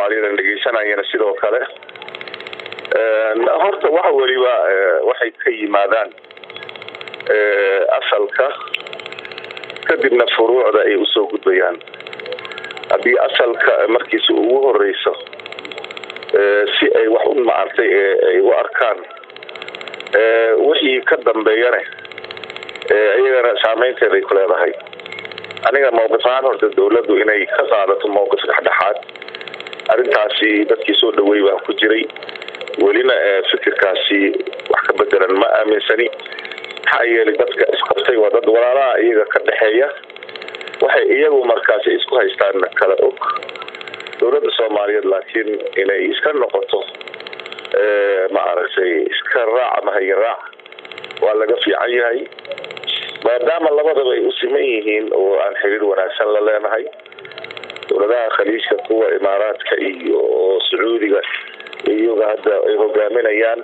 soomaaliyeed dhegeysanayana sidoo kale horta waxa weliba waxay ka yimaadaan asalka kadibna furuucda ay usoo gudbayaan haddii asalka markiisa ugu horeyso si ay wax u maartay ay u arkaan wixii ka dambeeyane iyagana saameynteeda ay ku leedahay aniga mawqif ahaan horta dawladdu inay ka qaadato mawqif dhexdhexaad arrintaasi dadkii soo dhaweey baan ku jiray welina fikirkaasi wax ka bedelan ma aaminsani maxaa yeelay dadka isqabtay waa dad walaalaha iyaga ka dhexeeya waxay iyagu markaasi isku haystaan kala og dawladda soomaaliyeed laakiin inay iska noqoto ma aragtay iska raac ama hayin raac waa laga fiican yahay maadaama labadaba ay u siman yihiin oo aan xiriir wanaagsan la leenahay dowladaha khaliijka kuwa imaaraadka iyo sacuudiga iyaga hadda ay hogaaminayaan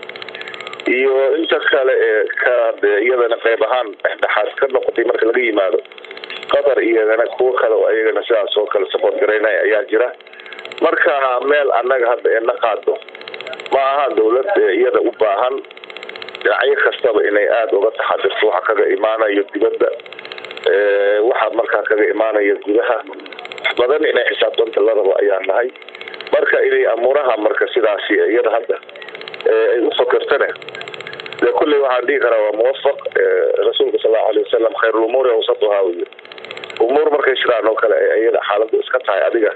iyo inta kale ee ka iyadana qayb ahaan dhexdhexaad ka noqotay marka laga yimaado qatar iyagana kuwo kale oo iyagana sidaas oo kale support garaynaya ayaa jira marka meel annaga hadda ee na qaado ma aha dawlad iyada u baahan dhinacyo kastaba inay aada uga taxadirto waxa kaga imaanayo dibadda waxa markaa kaga imaanaya gudaha wax badan inay xisaabtanta la rabo ayaa nahay marka inay amuuraha marka sidaasi iyada hadda ay u fakertane de kulley waxaan dhihi karaa waa muwafaq rasuulka sal allau alay wasalam khayrulumuuri awsatuhaa wy umuur markay sidaan oo kale iyada xaaladu iska tahay adiga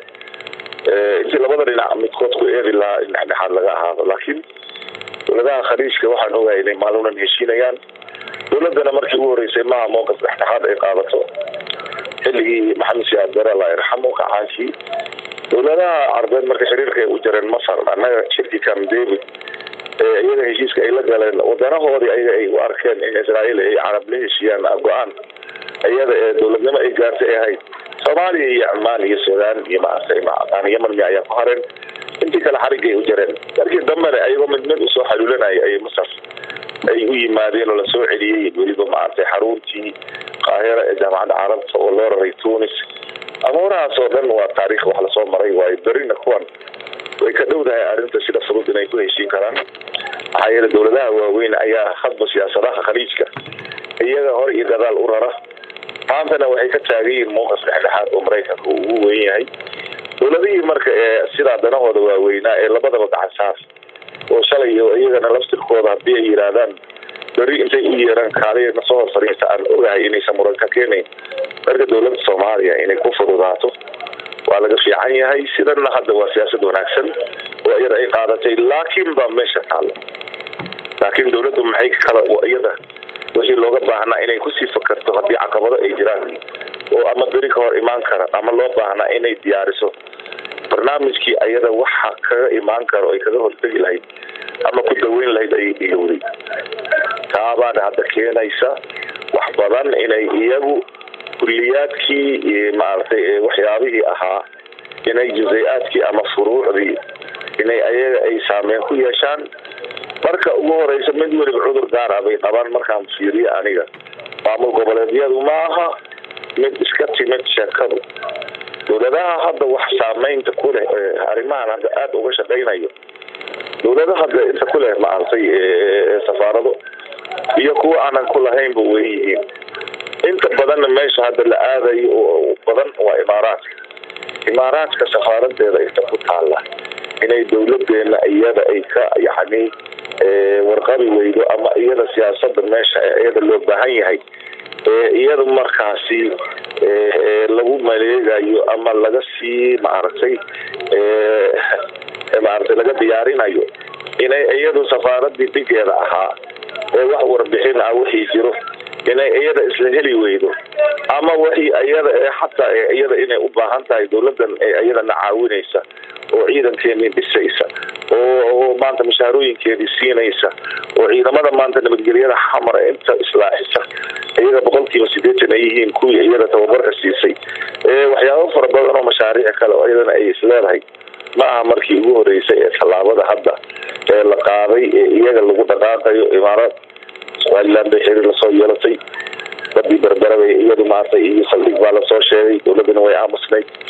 intii labada dhinac midkood ku eedi lahaa in dhexdhexaad laga ahaado laakiin dowladaha khaliijka waxaan ogahay inay maalunan heshiinayaan dowladana markii ugu horeysay maaha mowqif dhexdhexaad ay qaadato xilligii maxamed siyaad bare allah yarxamo kacaankii dowladaha carbeed marka xiriirka ay u jareen masar annaga shirkii cam david iyaga heshiiska ay la galeen wadanahoodii ayaga ay u arkeen in israael ay carab la heshiiyaan go-aan iyada ee dowladnimo ay gaartay ay ahayd soomaaliya iyo cumaan iyo suudaan iyo maaragtay yemen mi ayaa ku hareen intii kale xarigga ay u jareen markii dambena ayagoo mid mid usoo xaluulanaya ayay masar ay u yimaadeen oo lasoo celiyey weliba maaragtay xaruntii qaahira ee jaamacadda carabta oo loo raray tunis amuurahaas oo dhan waa taariikh wax lasoo maray waayo berina kuwan way ka dhowdahay arrinta sida fudud inay ku heshiin karaan maxaa yeele dowladaha waaweyn ayaa hadba siyaasadaha khaliijka iyaga hore iyo gadaal u rara maantana waxay ka taagan yihiin mowqif dhexdhexaad oo maraykanka uu ugu weyn yahay dowladihii marka ee sidaa danahooda waaweynaa ee labadaba gacansaar oo shalay oo iyagana laftirkooda haddii ay yidhaahdaan beri intay u yeeraan kaaliya nasoo hor fariista aan ogahay inaysan muran ka keenayn marka dowladda soomaaliya inay ku fududaato waa laga fiican yahay sidana hadda waa siyaasad wanaagsan oo iyada ay qaadatay laakiin baa meesha taalla laakiin dowladdu maxay kala iyada wixii looga baahnaa inay kusii fakarto haddii caqabado ay jiraan oo ama beri ka hor imaan kara ama loo baahnaa inay diyaariso barnaamijkii ayada waxa kaga imaan karo ay kaga hortegi lahayd ama ku daweyn lahayd ayay ilowday taabaana hadda keenaysa wax badan inay iyagu kuliyaadkii maaragtay waxyaabihii ahaa inay juzay-aadkii ama furuucdii inay ayaga ay saameyn ku yeeshaan marka ugu horeysa mid weliba cudur gaar ah bay qabaan markaan fiiriye aniga maamul goboleedyadu maaha mid iska timid sheekadu dowladaha hadda wax saameynta ku leh arrimahan hadda aada uga shaqaynayo dowlada hadda inta ku leh maaragtay safaarado iyo kuwa aanan ku lahaynba way yihiin inta badanna meesha hadda la aadayo oo badan waa imaaraadka imaaraadka safaaradeeda inta ku taalla inay dowladeena iyada ay ka yacni warqabi weydo ama iyada siyaasada meesha iyada loo baahan yahay iyada markaasi lagu maleegayo ama laga sii maaragtay maaragtay laga diyaarinayo inay iyadu safaaradii dhigeeda ahaa ee wax warbixin ah wixii jiro inay iyada isla heli weydo ama wixii iyada ee xataa iyada inay u baahan tahay dowladan ee iyadana caawinaysa oo ciidankeedii dhisaysa oo maanta mashaarooyinkeedii siinaysa oo ciidamada maanta nabadgelyada xamar ee inta islaaxisa iyaga boqolkiiba sideetan ay yihiin kuwii iyada tababarka siisay waxyaabo fara badan oo mashaariic kale oo iyadana ay isleedahay ma aha markii ugu horeysay ee tallaabada hadda ee la qaaday ee iyaga lagu dhaqaaqayo imaaraad somaliland bay xiriir lasoo yeelatay badii berberabay iyadu maartay iyo saldhig baa lasoo sheegay dowladana way aamusnayd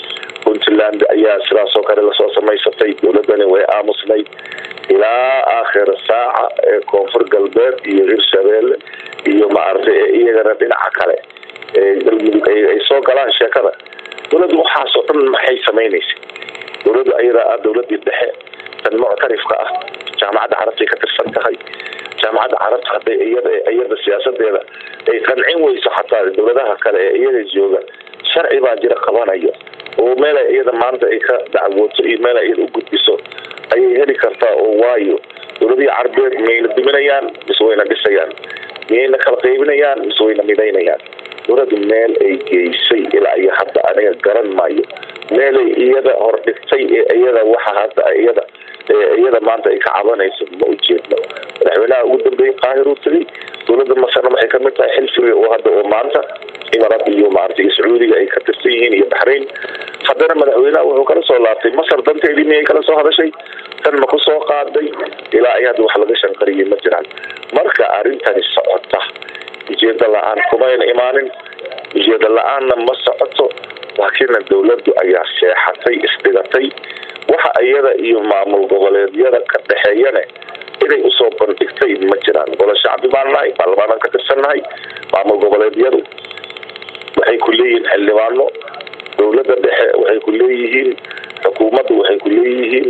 puntland ayaa sidaas oo kale lasoo samaysatay dowladani way aamusnayd ilaa aakhir saaca ee koonfur galbeed iyo hirshabeelle iyo maaragtay iyagana dhinaca kale ee galmudug ay soo galaan sheekada dowladdu waxaasoo dhan maxay samaynaysa dowladdu ayadaa ah dowladii dhexe tan muctarifka ah jaamacadda carabtay ka tirsan tahay jaamacadda carabta hadday iyada iyada siyaasadeeda ay qancin weyso xataa dowladaha kale ee iyaga jooga sharci baa jira qabanayo oo meel iyada maanta ay ka dacwooto iyo meel iyada u gudbiso ayay heli kartaa oo waayo dowladihii carbeed miyayna duminayaan mise wayna dhisayaan miyayna kala qaybinayaan mise wayna midaynayaan dowladdu meel ay geysay ilaa iyo hadda aniga garan maayo meelay iyada hordhigtay ee iyada waxa hadda iyada iyada maanta ay ka cabanayso ma ujeedno madaxweynaha ugu dambeeyey qaahir uu tegay dowladda masarna waxay kamid tahay xilfiga oo hadda oo maanta imarad iyo maaragtay sacuudiga ay ka tirsan yihiin iyo baxrayn haddana madaxweynaha wuxuu kala soo laabtay masar danteedii miyay kala soo hadashay tan ma ku soo qaaday ilaa ay hadda wax laga shanqariyay ma jiraan marka arrintani socota ujeeda la-aan kumayna imaanin ujeeda la-aanna ma socoto laakiinna dowladdu ayaa seexatay isdhigatay waxa iyada iyo maamul goboleedyada ka dhexeeyane inay usoo bandhigtay ma jiraan golo shacbi baan nahay baarlamaanaan ka tirsannahay maamul goboleedyadu waxay ku leeyihiin xildhibaano dowladda dhexe waxay ku leeyihiin xukuumaddu waxay ku leeyihiin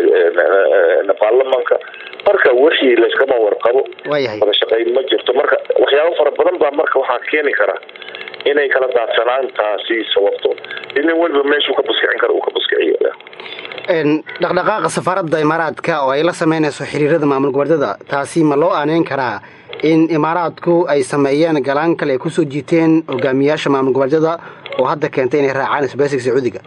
baarlamanka marka wixii layskama warqabo wada shaqayn ma jirto marka waxyaabo fara badan baa marka waxaa keeni kara inay kala daadsanaantaasi sababto inin weliba meeshuu ka buskicin kara uu ka buskiciyo dhaqdhaqaaqa safaaradda imaaraadka oo ay la sameynayso xiriirada maamul goboleedyada taasi ma loo aaneyn karaa in imaaraadku ay sameeyeen galaan kale ay kusoo jiiteen hogaamiyaasha maamul goboleedyada oo hadda keentay inay raacaan isbeysiga sacuudiga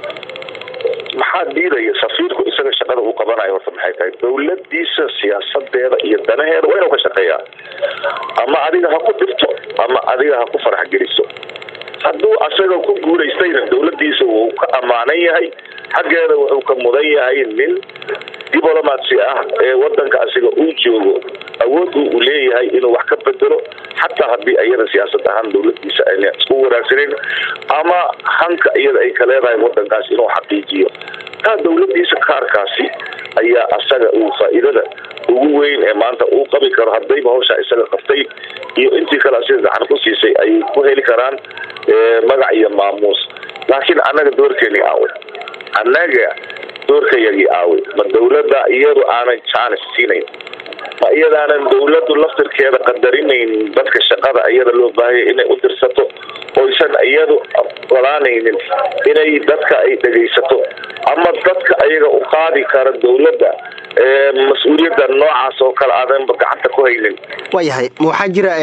maxaa diidaya safiirku isaga shaqada uu qabanayo horta maxay tahay dowladiisa siyaasadeeda iyo danaheeda waa inuu ka shaqeeyaa ama adiga ha ku dhibto ama adiga ha ku farax geliso hadduu asaga ku guulaystayna dowladiisa wuu ka ammaanan yahay xaggeeda wuxuu ka mudan yahay nin diblomatsi ah ee wadanka asiga uu joogo awood uu leeyahay inuu wax ka bedelo xataa haddii iyada siyaasad ahaan dowladiisa ayna isku wanaagsaneyn ama hanka iyada ay ka leedahay wadankaas inuu xaqiijiyo taa dowladiisa kaarkaasi ayaa asaga uu faa'iidada ugu weyn ee maanta uu qabi karo haddayba hawshaa isaga qabtay iyo intii kale asiga gacan ku siisay ayay ku heli karaan magac iyo maamuus laakiin annaga doorkeeni aawe annaga doorkayagii aawe ma dowladda iyadu aanan jaanis siinayn ma iyadaanan dowladdu laftirkeeda qadarinayn dadka shaqada iyada loo baahaya inay u dirsato oysan iyadu ogolaanaynin inay dadka ay dhegaysato ama dadka ayaga u qaadi kara dowladda mas-uuliyadda noocaas oo kale aadanba gacanta ku haynin waayahay waxaa jira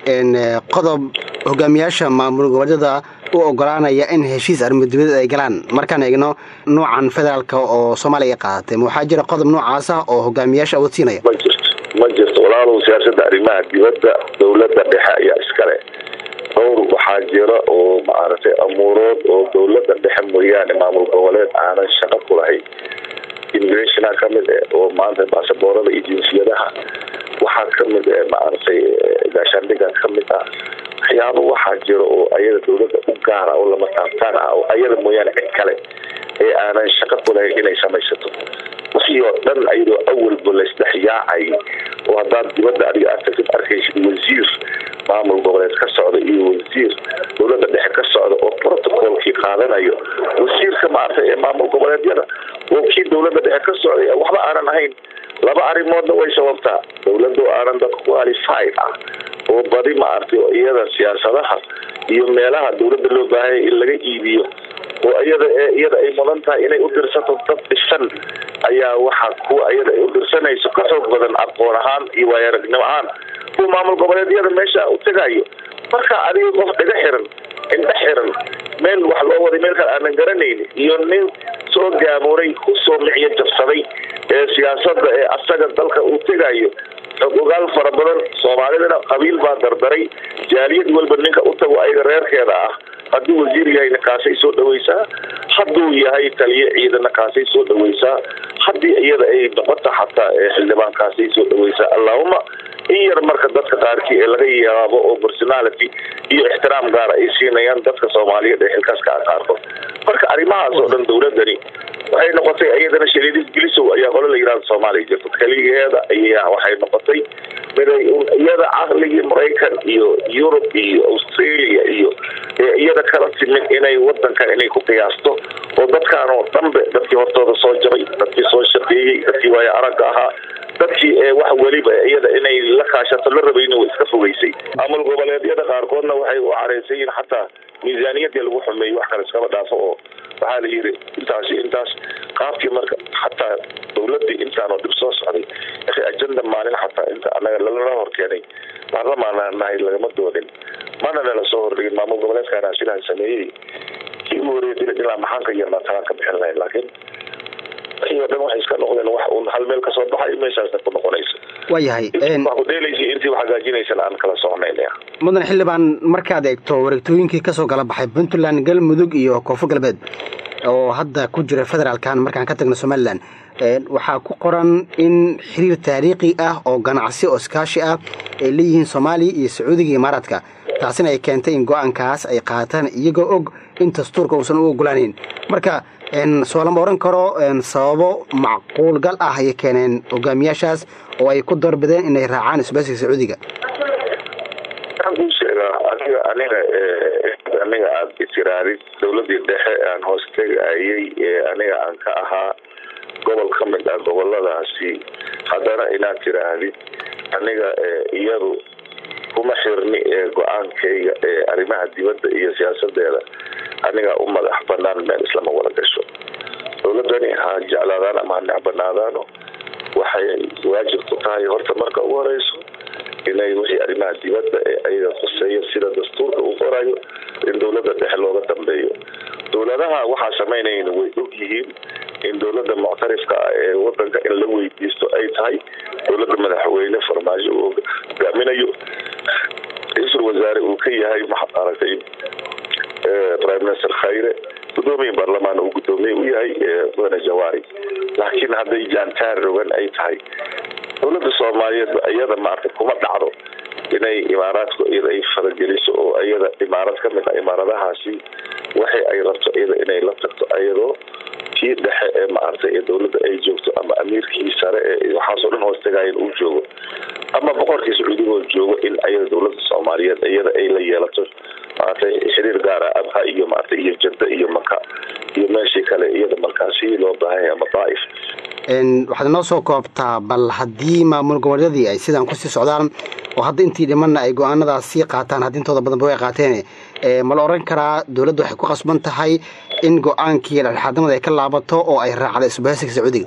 qodob hogaamiyaasha maamul goboleedyada u ogolaanaya in heshiis arrimadubadeed ay galaan markaan eegno noocan federaalka oo soomaaliya qaadatay ma waxaa jira qodob noocaas ah oo hogaamiyaasha awood siinaya ma jirto ma jirto walaalow siyaasada arrimaha dibadda dowladda dhexe ayaa iskale dhowr waxaa jira oo maaragtay amuurood oo dowladda dhexe mooyaane maamul goboleed aanan shaqo ku lahayn immigrationa kamid eh oo maanta baasaboorada iyo jinsiyadaha waxaa kamid eh maaragtay gaashaandhiga kamid ah waxyaabo waxaa jira oo ayada dowladda u gaara oo lama taabtaan ah oo ayada mooyaane cid kale ee aanan shaqo ku lahayn inay samaysato wixii oo dhan ayadoo awalba laisdhexyaacay oo haddaad dibadda adiga aad tagtid arkaysid wasiir maamul goboleed ka socda iyo wasiir dowladda dhexe ka socda oo protocolkii qaadanayo wasiirka maaragtay ee maamul goboleedyada oo kii dowladda dhexe ka socday waxba aanan ahayn laba arrimoodna way sababtaa dowladda aanan dad qualified ah oo badi maaragtay oo iyada siyaasadaha iyo meelaha dowladda loo baahaya in laga iibiyo oo iyada iyada ay mudan tahay inay u dirsato dad dhisan ayaa waxa kuwa iyada ay u dirsanayso ka xoog badan aqoon ahaan iyo waayaragnimo ahaan kuwa maamul goboleedyada meesha u tegayo marka adiga qof dhaga xiran indha xiran meel wax loo waday meel kale aanan garanaynin iyo nin soo gaamuray kusoo micyo jabsaday ee siyaasada ee asaga dalka uu tegayo xog ogaal fara badan soomaalidana qabiil baa dardaray jaaliyad walba ninka u tago ayaga reerkeeda ah hadduu wasiir yahayna kaasay soo dhawaysaa hadduu yahay taliye ciidana kaasay soo dhawaysaa haddii iyada ay noqota xataa xildhibaan kaasay soo dhawaysaa allahuma in yar marka dadka qaarkii ee laga yaabo oo personality iyo ixtiraam gaara ay siinayaan dadka soomaaliyeed ee xilkaaska a qaarkood marka arrimahaas oo dhan dowladani waxay noqotay iyadana shariidis gelisow ayaa qolo la yirahda soomaaliya jirto keligeeda ayaa waxay noqotay miday iyada caqligii maraykan iyo yurub iyo australia iyo iyada kala timid inay wadankan inay ku qiyaasto oo dadkaan oo dhanbe dadkii hortooda soo jabay dadkii soo shaqeeyey dadkii waayo aragga ahaa dadkii wax weliba iyada inay la kaashato la rabayna way iska fogeysay maamul goboleedyada qaarkoodna waxay u careysan yihiin xataa miisaaniyadii lagu xumeeyey wax kale iskaba dhaafo oo waxaa la yidhi intaasi intaas qaabkii marka xataa dowladii intaanoo dhib soo socday ajenda maalin xataa inta anaga lalala horkeenay baarlamaana nahay lagama doodin mana nala soo hordhigin maamul goboleedkaana sidaa sameeyey kii ugu horeeya dila ilaa maxaan ka yarnaa talaan ka bixin lahayn laakiin wixii oo dhan waxay iska noqdeen wax uun hal meel kasoo baxay meeshaasna ku noqonaysa waayahay wax ku dheelaysa intii wax hagaajinaysana aan kala soconaynaya mudan xildhibaan markaad eegto wareegtooyinkii kasoo kala baxay puntland galmudug iyo koonfur galbeed oo hadda ku jira federaalkan markaan ka tagno somalilan waxaa ku qoran in xiriir taariikhi ah oo ganacsi oo iskaashi ah ay leeyihiin soomaaliya iyo sacuudiga iyo imaaraadka taasina ay keentay in go-aankaas ay qaataan iyagoo og in dastuurka uusan u ogolaanayn marka soo lama oran karo sababo macquul gal ah ayay keeneen hogaamiyaashaas oo ay ku doorbideen inay raacaan isbaasiga sacuudiga waxaan sheegaa aniga aniga aniga aad itiraadid dowladii dhexe aan hoos tegayay ee aniga aan ka ahaa gobol ka mid ah goboladaasi haddana inaad tiraahdid aniga iyadu kuma xirni ee go-aankayga ee arrimaha dibadda iyo siyaasadeeda aniga u madax banaan meel islama wada gasho dowladani ha jeclaadaan ama ha necbanaadaano waxay waajib ku tahay horta marka ugu horeyso inay wixii arrimaha dibadda ee ayaga khuseeyo sida dastuurka uu qorayo in dowladda dhexe looga dambeeyo dowladaha waxaa samaynayn way og yihiin in dowladda muctarifka ah ee wadanka in la weydiisto ay tahay dowladda madaxweyne farmaajo uu hogaaminayo ra-iisul wasaare uu ka yahay maxaad aragtay prime minister khayre gudoomiye baarlamaan uu gudoomiye u yahay mudane jawaari laakiin hadday jaantaar rogan ay tahay dowladda soomaaliyeed iyada maarata kuma dhacdo inay imaaraadku iyada ay farageliso oo iyada imaarad ka mid ah imaaradahaasi waxay ay rabto iyada inay la tagto iyadoo kii dhexe ee maaragtay ee dowladda ay joogto ama amiirkii sare ee waxaasoo dhan hoos tagaayan uu joogo ama boqorkii sacuudigoo joogo in iyada dowladda soomaaliyeed iyada ay la yeelato maaragtay xiriir gaara abha iyo maaragtay iyo jadda iyo maka iyo meeshii kale iyada markaasi loo baahanya ama daa'if waxaad inoo soo koobtaa bal haddii maamul goboleedyadii ay sidaan kusii socdaan oo hadda intii dhimanna ay go-aanadaas sii qaataan haddii intooda badanba way qaateen ma la oran karaa dowladda waxay ku qasban tahay in go-aankii dhexdhexaadnimada ay ka laabato oo ay raacda isbaahisiga sacuudiga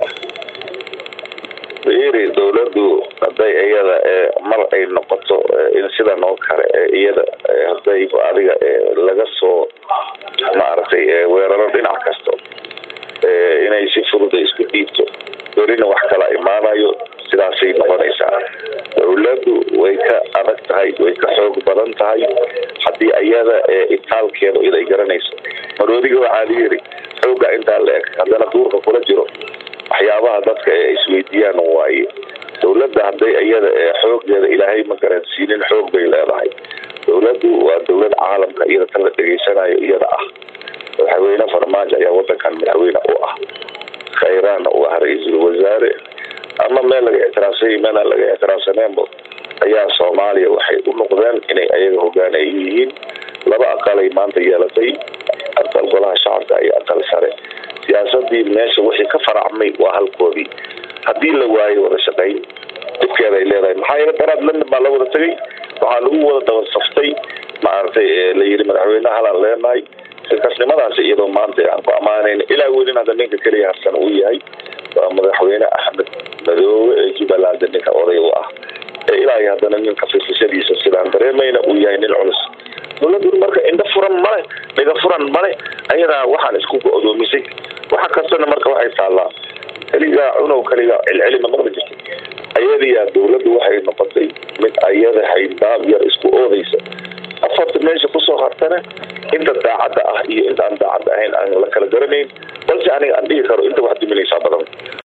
yiri dowladdu hadday iyada mar ay noqoto in sidan oo kale iyada hadday adiga laga soo maaragtay weeraro dhinac kasta inay si furuda isku dhiibto berina wax kala imaanayo sidaasay noqonaysaa dowladdu way ka adag tahay way ka xoog badan tahay haddii iyada itaalkeeda iday garanayso maroodiga waxaa la yiri xooga intaa la eg haddana duurka kula jiro waxyaabaha dadka ee isweydiiyaan waaye dowladda hadday iyada xooggeeda ilaahay ma garansiinin xoog bay leedahay dowladdu waa dowlad caalamka iyada tan la dhegeysanayo iyada ah madaxweyne farmaajo ayaa wadankan madaxweyne u ah khayraanna u ah ra-iisul wasaare ama meel laga ictiraafsany meela laga ictiraafsaneenba ayaa soomaaliya waxay u noqdeen inay ayaga hogaanay yihiin laba aqalay maanta yeelatay aqal golaha shacabka iyo aqal sare siyaasadii meesha wixii ka faracmay waa halkoodii haddii la waayo wada shaqayn dibkeeda ay leedahay maxaa yeele daraad london baa la wada tegay waxaa lagu wada daba saftay maaragtay la yidhi madaxweyne halaan leenahay silkasnimadaasi iyadoo maanta aan ku ammaanayn ilaa welin hadda ninka keliya harsan uu yahay waa madaxweyne axmed madoobe ee jubbaland ninka oday u ah ee ilaa iyo haddana ninka firfishadiisa sidaan dareemayna uu yahay nin culus dowladdu marka indho furan male dhiga furan male ayadaa waxaan isku go-doomisay waxa kastana marka waxay taallaa keligaa cunow keligaa celcelima maqli jirta ayadiyaa dowladdu waxay noqotay mid ayada hayndaab yar